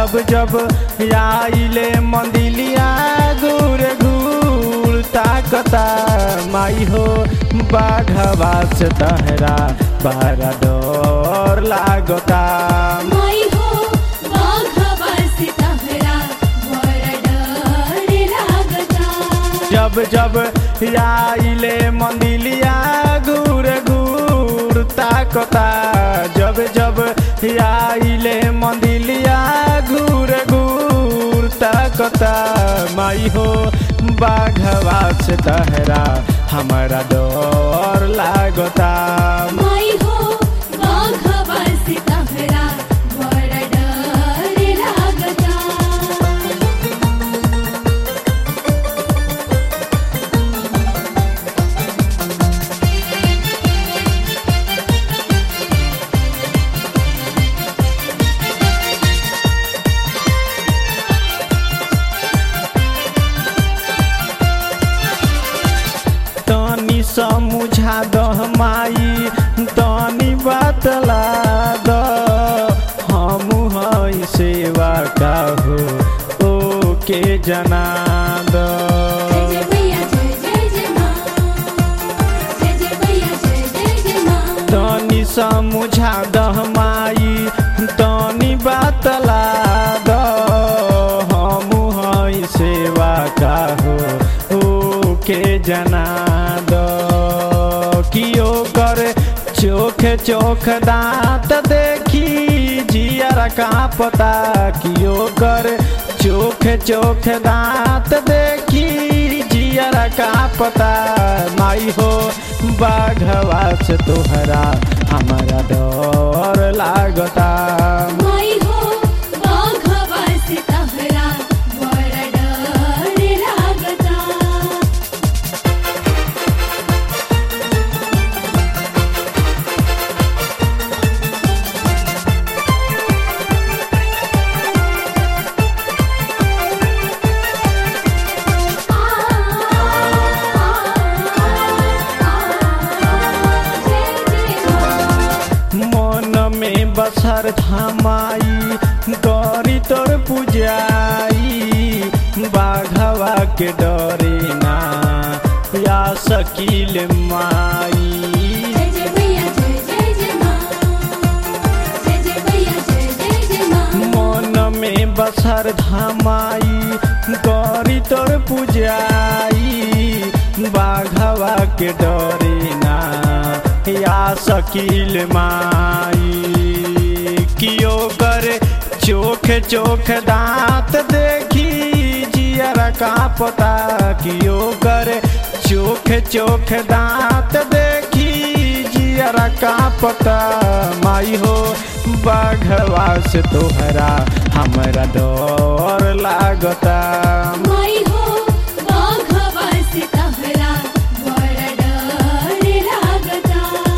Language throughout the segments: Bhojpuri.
जब जब आइले मंदिलिया घूर घूर ताकता माई हो बाघवा से तहरा बड़ा डर लागता माई हो बाघवा से तहरा बड़ा डर लागता जब जब आइले मंदिलिया घूर घूर ताकता जब जब आइले मंदिलिया घूर घूर ताकता माई हो बाघवा से तहरा हमारा डर लागता माई हो बाघवा से तहरा बड़ा डर लागता तनी समुझा दह माई तनी बतला द हम हई सेवा का हो ओ के जना द जय जय भैया जय जय जय माँ जय जय भैया जय जय जय माँ तनी समुझा दह माई तनी बतला द हम हई सेवा का हो ओ के जना द कियो कर चोख चोख दांत देखी जियर का पता कियो कर चोख चोख दांत देखी जियर का पता माई हो बाघवा से तोहरा हमारा डर लागता माई हो बाघवा से तहरा बड़ा डर लागता मन में बसर थमाई गौरी तोर पुजाई बाघवा के डरे ना या सकील माई जय जय भैया जय जय जय माँ जय जय भैया जय जय जय माँ मन में बसर धमाई गौरी तोर पुजाई बाघवा के डरे ना या सकील माई कियो कर चोख चोख दांत देखी जियर का पता कियो कर चोख चोख दांत देखी जियर का पता माई हो बाघवा से तोहरा हमरा डर लागता माई हो बाघवा से तहरा बड़ा डर लागता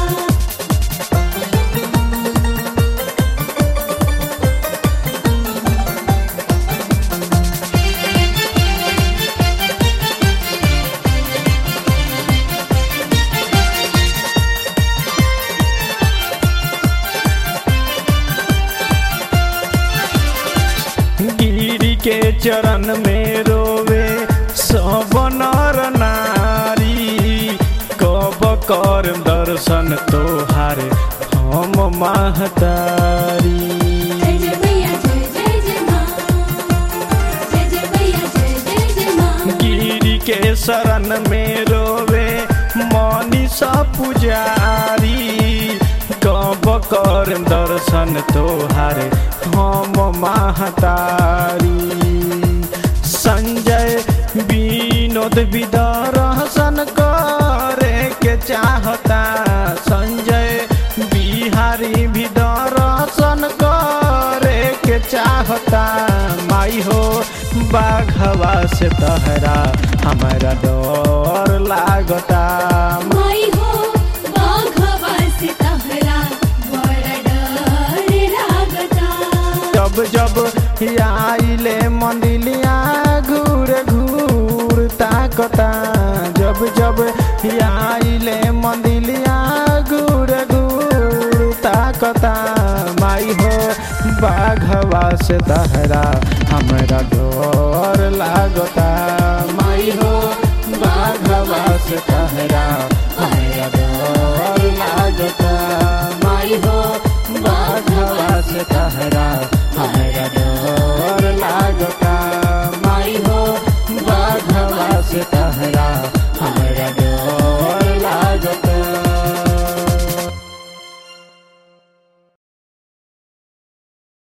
गिरी के चरण में रोवे सब नर नारी कब कर दर्शन तोहार हम महतारी जय जय भैया जय जय जय माँ जय जय भैया जय जय जय माँ गिरी के शरण में रोवे मनीषा पुजारी कब कर दर्शन तोहार हम महतारी संजय विनोद विदर्शन करे के चाहता संजय बिहारी भी दर्शन करे के चाहता माई हो बाघवा से तहरा हमारा डर लागता माई हो बाघवा से तहरा बड़ा डर लागता जब जब आइले मंदिलिया घूर घूर ताकता जब जब आइले मंदिलिया घूर घूर ताकता माई हो बाघवा बाघवा से तहरा हमरा डर लागता माई हो बाघवा से तहरा हमरा डर लागता माई हो बाघवा से तहरा हमरा